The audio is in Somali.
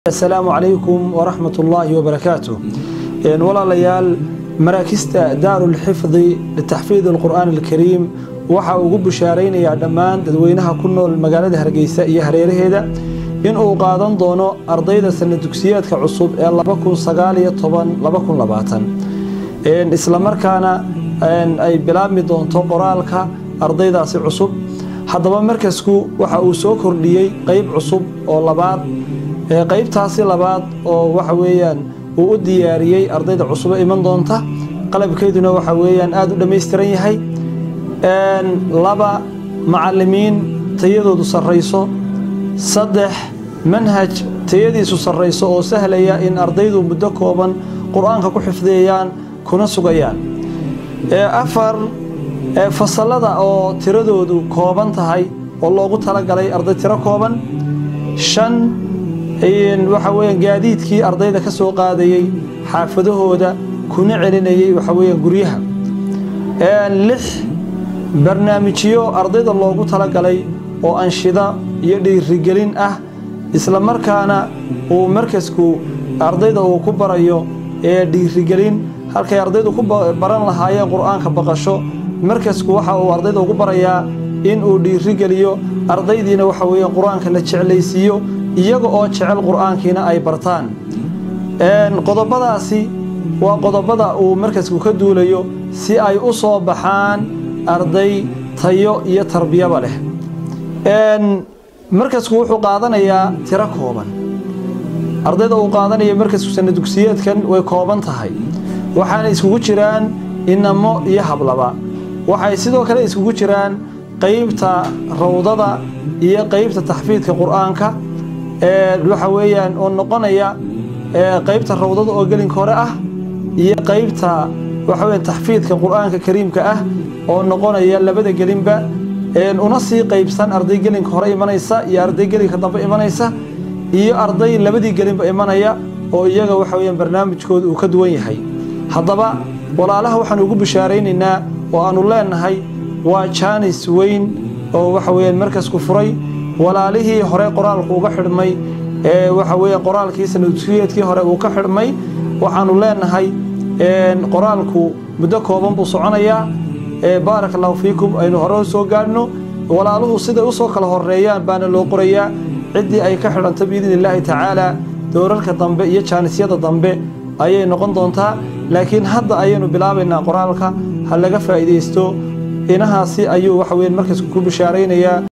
asalaamu calaykum waraxmat ullaahi wabarakaatu walaalayaal maraakista daarulxifdi litaxfiid alqur'aan alkariim waxa ugu bushaaraynayaa dhammaan dadweynaha ku nool magaalada hargeysa iyo hareeraheeda inuu qaadan doono ardayda sana dugsiyeedka cusub ee islamarkaana ay bilaabmi doonto qoraalka ardaydaasi cusub haddaba markasku waxa uu soo kordhiyey qeyb cusub oo labaad qaybtaasi labaad oo waxa weeyaan uu u diyaariyey ardayda cusubo iman doonta qalabkeeduna waxa weeyaan aada u dhammaystiran yahay laba macalimiin tayadoodu sarrayso saddex manhaj tayadiisu sarrayso oo sahlaya in ardaydu muddo kooban qur-aanka ku xifdiyayaan kuna sugayaan afar fasallada oo tiradoodu kooban tahay oo loogu talagalay arday tiro kooban shan waxa weeyaan gaadiidkii ardayda ka soo qaadayey xaafadahooda kuna celinayey waxa weeyaan guryaha lix barnaamijyo ardayda loogu talagalay oo anshida iyo dhiirigelin ah isla markaana uu markasku ardayda uu ku barayo ee dhiirigelin halkay ardaydu ku baran lahaayeen qur-aanka baqasho markasku waxa uu ardayda ugu barayaa in uu dhiirigeliyo ardaydiina waxa weeyaan qur-aanka la jeclaysiiyo iyaga oo jecel qur-aankiina ay bartaan qodobadaasi waa qodobada uu markasku ka duulayo si ay u soo baxaan arday tayo iyo tarbiyaba leh markasku wuxuu qaadanayaa tiro kooban ardayda uu qaadanayo markasku sana dugsiyeedkan way kooban tahay waxaana iskugu jiraan inamo iyo hablaba waxay sidoo kale iskugu jiraan qaybta rawdada iyo qaybta taxfiidka qur-aanka waxa weeyaan oo noqonaya qaybta rawdada oo gelinka hore ah iyo qaybta waxa weya taxfiidka qur-aanka kariimka ah oo noqonaya labada gelinba una sii qaybsan arday gelinka hore imanaysa iyo arday gelinka dambe imanaysa iyo arday labadii gelinba imanaya oo iyaga waxa weyaan barnaamijkooda uu ka duwan yahay haddaba walaalaha waxaanu ugu bishaaraynaynaa oo aanu leenahay waa jaanis weyn oo waxa weyaan markasku furay walaalihii hore qoraalku uga xidhmay ee waxa weeye qoraalkii sanaduskiyeedkii hore uu ka xidhmay waxaanu leenahay qoraalku muddo kooban buu soconayaa baarak allahu fiikum aynu hore soo gaadhno walaaluhu siday usoo kala horeeyaan baana loo qorayaa ciddii ay ka xidhanto biidni illaahi tacaala doorarka dambe iyo jaanisyada dambe ayay noqon doontaa laakiin hadda ayaynu bilaabaynaa qoraalka ha laga faa'iidaysto inahaasi ayuu waxa weyan markaasku ku bishaaraynayaa